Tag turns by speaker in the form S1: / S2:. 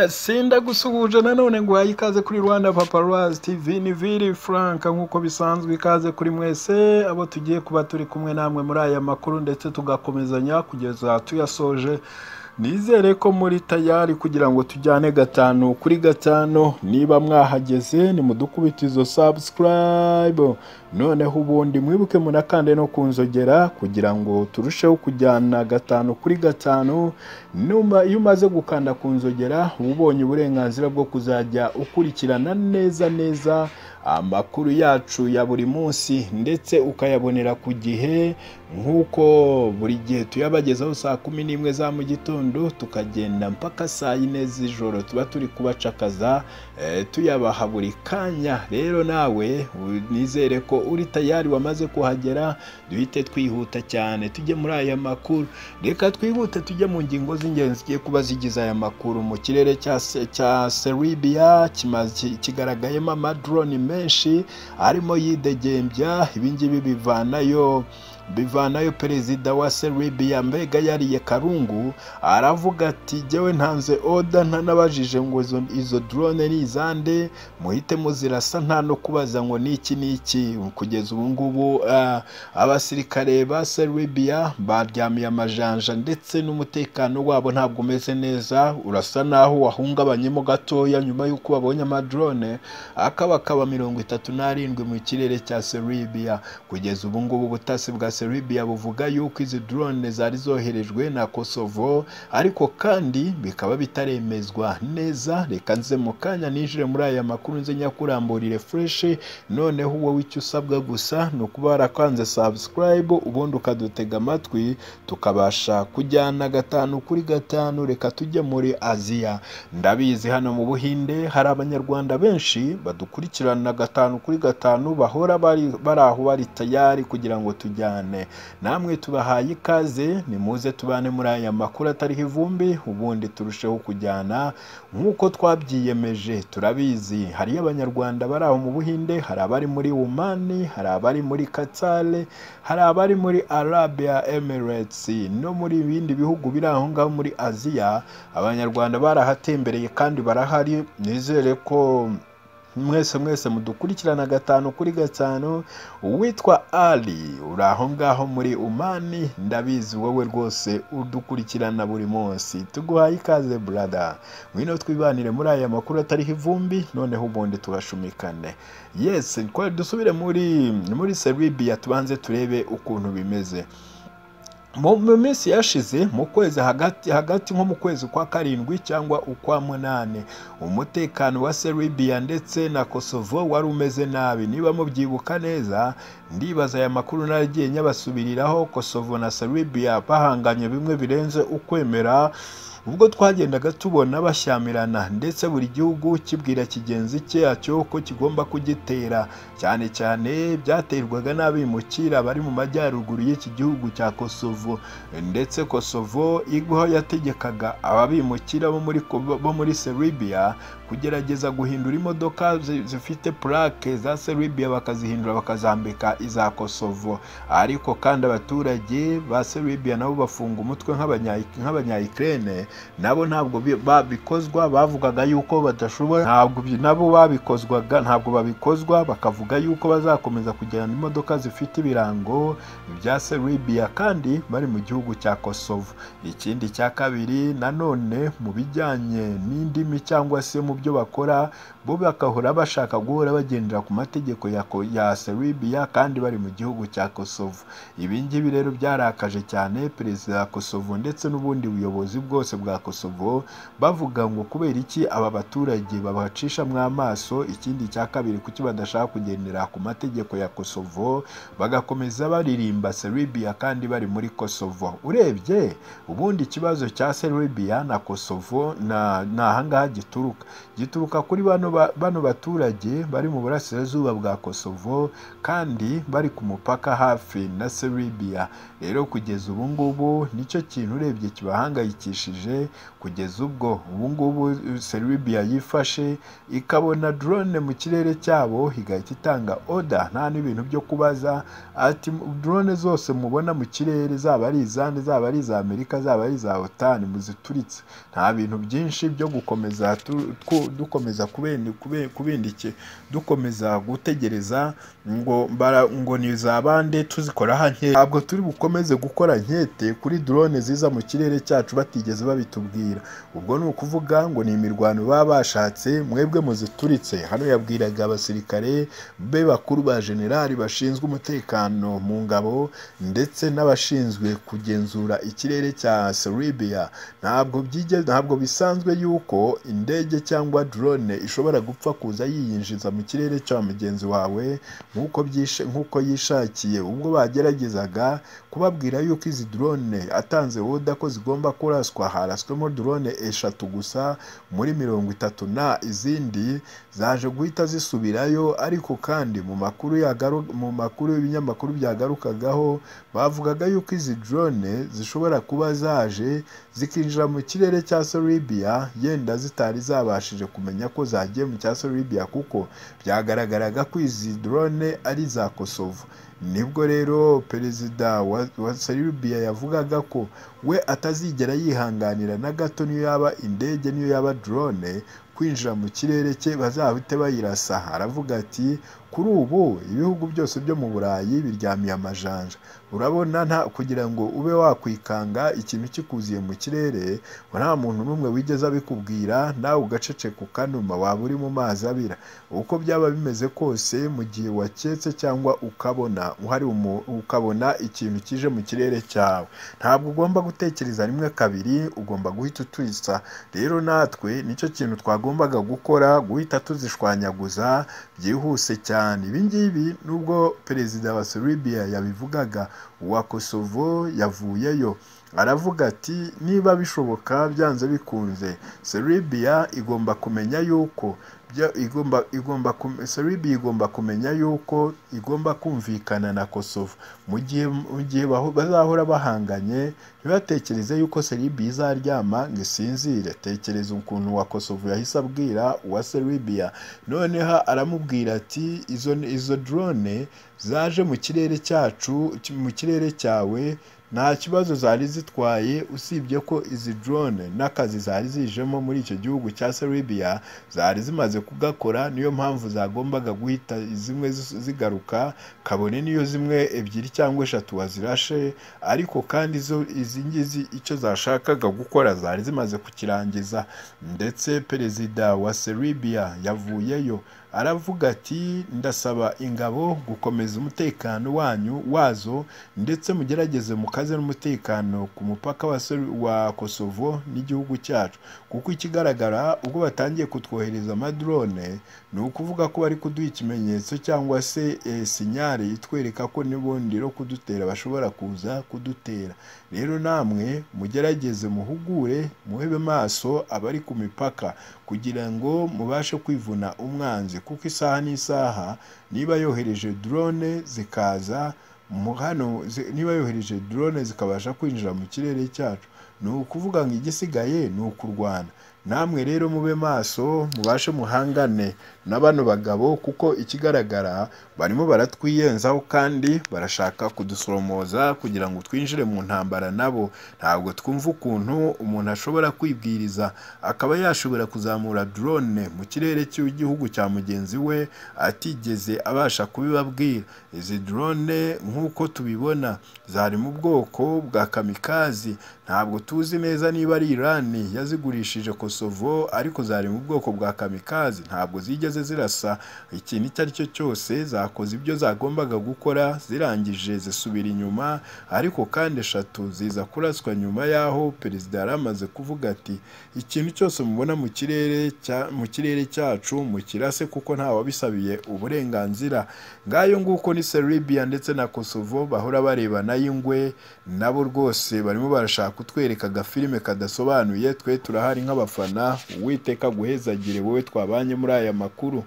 S1: yasinda gusuhuje nanone ngo uhaye ikaze kuri rwanda paparazzi tv ni viri frank nk'uko bisanzwe ikaze kuri mwese abo tugiye kuba turi kumwe namwe muri aya makuru ndetse tugakomezanya kugeza tuyasoje nizere ko muri tayari kugira ngo tujyane gatanu kuri gatanu niba mwahageze ni mudukubite izo sabusikarayibu noneho ubundi mwibuke munakande no ku nzogera kugira ngo turusheho kujyana gatanu kuri gatanu numa iyo umaze gukanda ku nzogera uba ubonye uburenganzira bwo kuzajya ukurikirana neza neza amakuru yacu ya buri munsi ndetse ukayabonera ku gihe nk'uko buri gihe tuyabagezaho saa kumi n'imwe za mu gitondo tukagenda mpaka saa yine z'ijoro tuba turi kubacakaza eh, tuyabaha buri kanya rero nawe nizere ko uri tayari wamaze kuhagera duhite twihuta cyane tujye muri aya makuru reka twihute tujye mu ngingo z'ingenzi zigiye kuba zigize aya makuru mu kirere cya Se- cya seribiya kigaragayemo amadroni menshi arimo yidegembya ibingibi bivanayo bivanayo perezida wa seribiya mbega yariye karungu aravuga ati jyewe ntanze oda ntanabajije ngo izo- izo drone ni izande muhite muzirasa nta no kubaza ngo ni iki ni iki kugeza ubu ngubu ah, abasirikare ba seribiya baryamiye amajanja ndetse n'umutekano wabo ntabwo umeze neza urasa naho wahungabanyemo gatoya nyuma y'uko babonye amadrone akabakaba mirongo itatu n'arindwi mu kirere cya seribiya kugeza ubu ngubu ubutasi bwa seribiya buvuga yuko izi drone zari zoherejwe na kosovo ariko kandi bikaba bitaremezwa neza reka nze mu kanya ninjire muri aya makuru nze nyakuramburire fureshi noneho wowe icyo usabwa gusa ni ukuba warakanze sabusikarayibu ubundi ukadutega amatwi tukabasha kujyana gatanu kuri gatanu reka tujye muri aziya ndabizi hano mu buhinde hari abanyarwanda benshi badukurikirana gatanu kuri gatanu bahora bari bari aho bari tayari kugira ngo tujyane namwe tubahaye ikaze nimuze tubane muri aya makuru atariho ivumbi ubundi turusheho kujyana nk'uko twabyiyemeje turabizi hariyo abanyarwanda bari aho mu buhinde hari abari muri umani hari abari muri katsale hari abari muri arabia emirates no muri bindi bihugu biri aho ngaho muri aziya abanyarwanda barahatembereye kandi barahari nizere ko mwese mwese mudukurikirana gatanu kuri gatanu uwitwa ali uri aho ngaho muri umani ndabizi wowe rwose udukurikirana buri munsi tuguhaye ikaze burada ngwino twibanire muri aya makuru atariho ivumbi noneho ubundi tugashumikane yes twari dusubire muri muri seribiya tubanze turebe ukuntu bimeze mu mu minsi yashize mu kwezi hagati hagati nko mu kwezi kwa karindwi cyangwa ukwa munani umutekano wa seribiya ndetse na kosovo wari umeze nabi niba mubyibuka neza ndibaza aya makuru naragiye nyabasubiriraho kosovo na seribiya bahanganye bimwe birenze ukwemera ubwo twagendaga tubona bashyamirana ndetse buri gihugu kibwira kigenzi cyacyo ko kigomba kugitera cyane cyane byaterwaga n'abimukira bari mu majyaruguru y'iki gihugu cya kosovo ndetse kosovo igwaho yategekaga ababimukira bo muri Ko- bo muri seribiya kugerageza guhindura imodoka zi- zifite purake za seribiya bakazihindura bakazambika iza kosovo ariko kandi abaturage ba seribiya nabo bafunga umutwe nk'abanya- nk'abanyayikirene nabo ntabwo bi- babikozwa bavugaga yuko badashobora ntabwo bi- nabo babikozwaga ntabwo babikozwa bakavuga yuko bazakomeza kujyana imodoka zifite ibirango bya seribiya kandi bari mu gihugu cya kosovo ikindi cya kabiri nanone mu bijyanye n'indimi cyangwa se mu byo bakora bo bakahora bashaka guhora bagendera ku mategeko ya, ko- ya seribiya kandi bari mu gihugu cya kosovo ibi ngibi rero byarakaje cyane perezida wa kosovo ndetse n'ubundi buyobozi bwose bwa kosovo bavuga ngo kubera iki aba baturage babacishamo amaso ikindi cya kabiri kuki badashaka kugendera ku mategeko ya kosovo bagakomeza baririmba seribiya kandi bari muri kosovo urebye ubundi ikibazo cya seribiya na kosovo na- ni ahangaha gituruka gituruka kuri bano, ba- bano baturage bari mu burasirazuba bwa kosovo kandi bari ku mupaka hafi na seribiya rero kugeza ubu ngubu nicyo kintu urebye kibahangayikishije imbere kugeza ubwo ubu ngubu seribiya yifashe ikabona drone mu kirere cyabo igahita itanga oda nta n'ibintu byo kubaza ati drone zose mubona mu kirere zaba ari izande zaba ari iza amerika zaba ari iza otani muzituritse nta bintu byinshi byo gukomeza tu- twu- dukomeza kubendi- kube- kubindike- dukomeza gutegereza ngo bara- ngo ni za bande tuzikora hake ntabwo turi bukomeze gukora nkete kuri drone ziza mu kirere cyacu batigeze babitubwira ubwo ni ukuvuga ngo ni imirwano baba bashatse mwebwe muzituritse hano yabwiraga abasirikare be bakuru ba generali bashinzwe umutekano mu ngabo ndetse n'abashinzwe kugenzura ikirere cya Serbia ntabwo byigeze ntabwo bisanzwe yuko indege cyangwa drone ishobora gupfa kuza yiyinjiza mu kirere cya mugenzi wawe nk'uko byishe- nk'uko yishakiye ubwo bageragezaga kubabwira yuko izi drone atanze woda ko zigomba kuraswa haraswemo drone eshatu gusa muri mirongo itatu na izindi zaje guhita zisubirayo ariko kandi mu makuru yagaru- mu makuru y'ibinyamakuru byagarukagaho bavugaga yuko izi drone zishobora kuba zaje zikinjira mu kirere cya Serbia yenda zitari zabashije kumenya ko zagiye mu cya Serbia kuko byagaragaraga ko izi drone ari za Kosovo nibwo rero perezida wa, wa Serbia yavugaga ko we atazigera yihanganira na gato niyo yaba indege niyo yaba drone kwinjira mu kirere cye bazahite bayirasa aravuga ati kuri ubu ibihugu byose byo mu burayi biryamiye amajanja urabona nta kugira ngo ube wakwikanga ikintu kikuziye mu kirere nta muntu n'umwe wigeze abikubwira nawe ugaceceka ukanuma waba uri mu mazi abira uko byaba bimeze kose mu gihe waketse cyangwa ukabona uhari umu- ukabona ikintu kije mu kirere cyawe ntabwo ugomba gutekereza rimwe kabiri ugomba guhita utwisa rero natwe nicyo kintu twagombaga gukora guhita tuzishwanyaguza byihuse cyane ibi ngibi nubwo perezida wa Serbia yabivugaga uwa Kosovo yavuyeyo aravuga ati niba bishoboka byanze bikunze Serbia igomba kumenya yuko bya- igomba igomba kum- Serbia igomba kumenya yuko igomba kumvikana na Kosovo mu gihe mu gihe baho- bazahora bahanganye ntibatekereze yuko Serbia izaryama ngo isinzire tekereza ukuntu wa Kosovo yahise abwira uwa Serbia noneho aramubwira ati izo izo drone zaje mu kirere cyacu mu kirere cyawe nta kibazo zari zitwaye usibye ko izi drone n'akazi zari zijemo muri icyo gihugu cya Serbia zari zimaze kugakora niyo mpamvu zagombaga guhita zimwe zi- zigaruka kabone niyo zimwe ebyiri cyangwa eshatu wazirashe ariko kandi zo izi ngizi icyo zashakaga gukora zari zimaze kukirangiza ndetse perezida wa Serbia yavuyeyo aravuga ati ndasaba ingabo gukomeza umutekano wanyu wazo ndetse mugerageze mukaze n'umutekano ku mupaka wa, Ser- wa Kosovo n'igihugu cyacu kuko ikigaragara ubwo batangiye kutwohereza amadrone ni ukuvuga ko bari kuduha ikimenyetso cyangwa se eh, sinyari itwereka ko n'ubundi no kudutera bashobora kuza kudutera rero namwe mugerageze muhugure muhebe maso abari ku mipaka kugira ngo mubashe kwivuna umwanzi kuko isaha n'isaha niba yohereje drone zikaza mu hano zi- niba yohereje drone zikabasha kwinjira mu kirere cyacu ni ukuvuga ngo igisigaye ni ukurwana namwe rero mube maso mubashe muhangane na bano bagabo kuko ikigaragara barimo baratwiyenzaho kandi barashaka kudusoromoza kugira ngo twinjire mu ntambara nabo ntabwo twumva ukuntu umuntu ashobora kwibwiriza akaba yashobora kuzamura drone mu kirere cy'igihugu cya mugenzi we atigeze abasha kubibabwira izi drone nk'uko tubibona zari mu bwoko bwa kamikazi ntabwo tuzi neza niba ari Iran yazigurishije Kosovo ariko zari mu bwoko bwa kamikazi ntabwo zigeze zirasa ikintu icyo ari cyo cyose zakoze ibyo zagombaga gukora zirangije zisubira inyuma ariko kandi eshatu ziza kuraswa nyuma y'aho perezida yari amaze kuvuga ati ikintu cyose mubona mu kirere cya mu kirere cyacu mukirase kuko ntawabisabiye uburenganzira ngayo nguko ni Serbia ndetse na Kosovo bahora barebana y'ingwe nabo rwose barimo barashaka kutwereka agafilime kadasobanuye twe turahari nk'abafana uwiteka aguhezagire wowe twabanye muri aya makuru